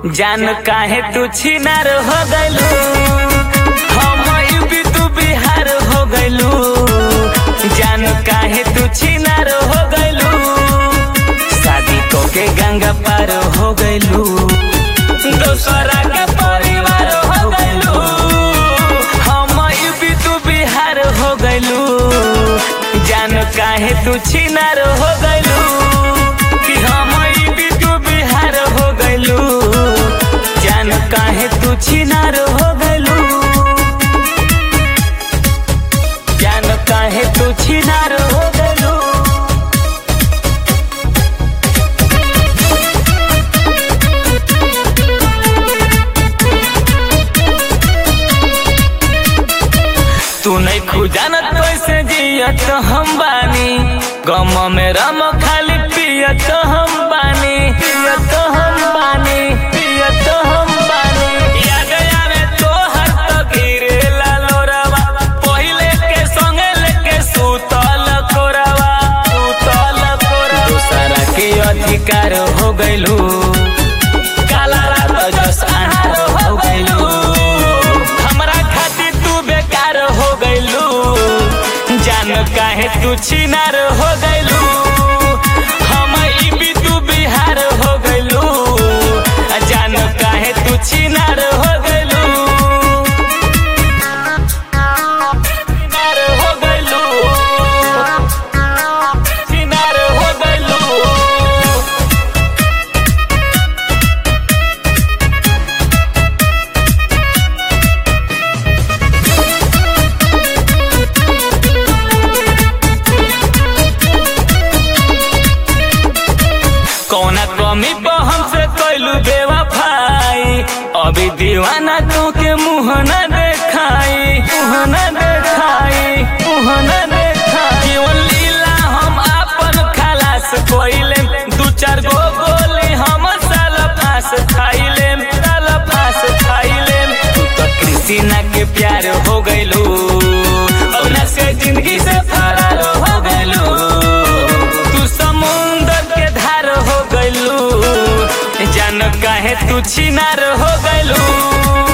जान काहे तू छिनार हो गइलू हम यूपी तू बिहार हो गइलू जान काहे तू छिनार हो गइलू शादी को के गंगा पार हो गइलू दोसरा के परिवार हो गइलू हम यूपी तू बिहार हो गइलू जान काहे तू छिनार हो गइलू कि हम यूपी तू बिहार हो गइलू जान काहे तू छिनार हो गइलू जान काहे तू छिनार हो गइलू तू नहीं खुजानत कैसे जियत हम बानी गम में रम खाली पियत हम बानी पियत हम बानी पियत हम बानी याद आवे तो हर तो गिरे लोरवा पहिले के संगे लेके सुतल कोरवा सुतल कोरवा दूसरा के अधिकार हो गइलू काला रात जस अनार हो गइलू हमरा खातिर तू बेकार हो गइलू जान काहे तू छिनार हो गइलू हम ई भी तू बिहार हो गइलू जान काहे तू छिनार हो गइलू छिनार हो गइलू छिनार हो गइलू कौना कमी पर हमसे कैलू बेवफाई अभी दीवाना तो के मुँह न देखाई मुँह न देखाई मुँह न देखाई केवल लीला हम आपन खलास कोइले दू चार गो गोली हम साल फांस खाइले साल फांस खाइले तू तो कृष्णा के प्यार हो गइलू अपना से जिंदगी से फरार हो गइलू तू समुंदर के धार हो गइलू जान काहे तू छिनार हो गइलू